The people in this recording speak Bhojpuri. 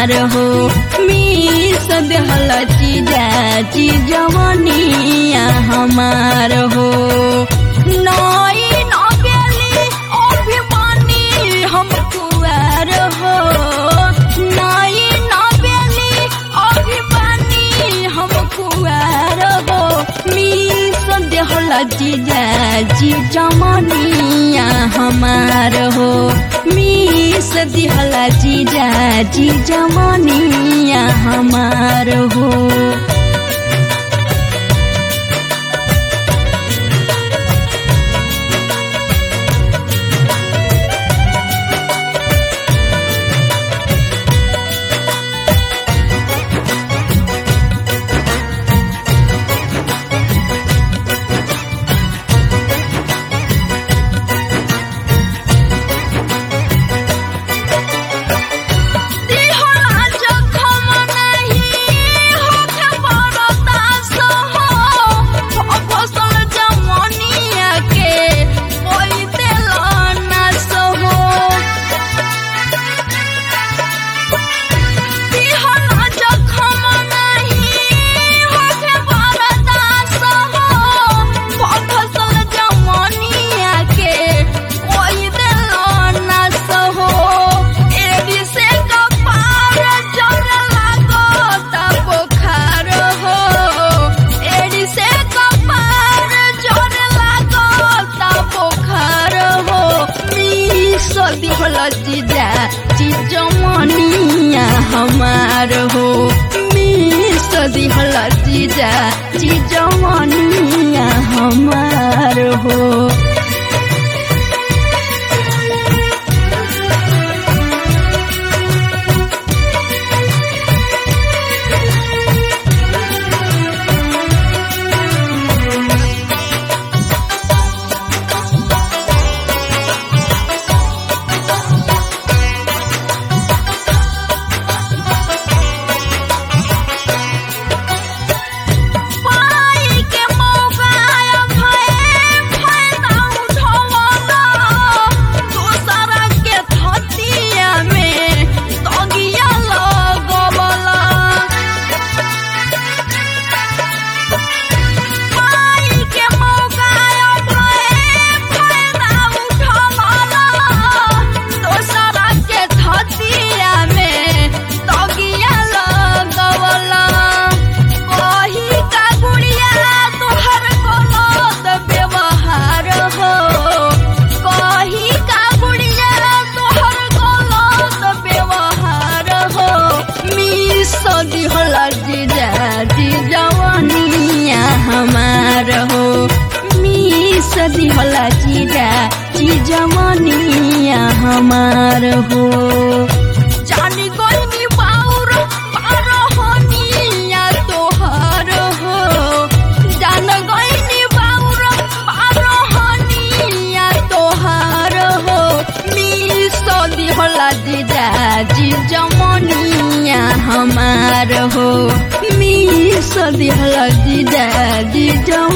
हमार हो मीस देहल जीजा जी जवनिया हमार हो नई नबेली अभिमानी हम कुआर हो नई नबेली अभिमानी हम कुआर हो मीस देहल जीजा जी जमनिया हमार हो मीस दिहल जीजा जी जमनिया हमार हो दिहला जखम नाही होखे बरदास हो फसल जमनिया के कोई दिल नास हो दिहला जखम नाही होखे बरदास हो फसल जमनिया के कोई दिल नास हो एडी से कपार जर लागो त बुखार हो एडी से कपार जर लागो त बुखार हो मीस दिहल जीजा चिजमनिया हमार हो मीस दिहल जीजा चिजमनिया हमार हो पाई के मौका भए फायदा उठवला दूसरा के थतिया में तगिया लगवला पाई के मौका भए फायदा उठवला दूसरा के थतिया में तगिया लगवला कही का गुड़िया तोहर गलत व्यवहार हो कही का गुड़िया तोहर गलत व्यवहार हो मिस दिहल जीजा जी जवनिया हमार हो मिस दिहल जीजा जी जवनिया हमार हो जानी गइनी बाउर पार होनिया तोहर हो जान गइनी बाउर पार होनिया तोहर हो मिस दिहला जीजा जी जमनिया हमार हो मिस दिहला जीजा जी जम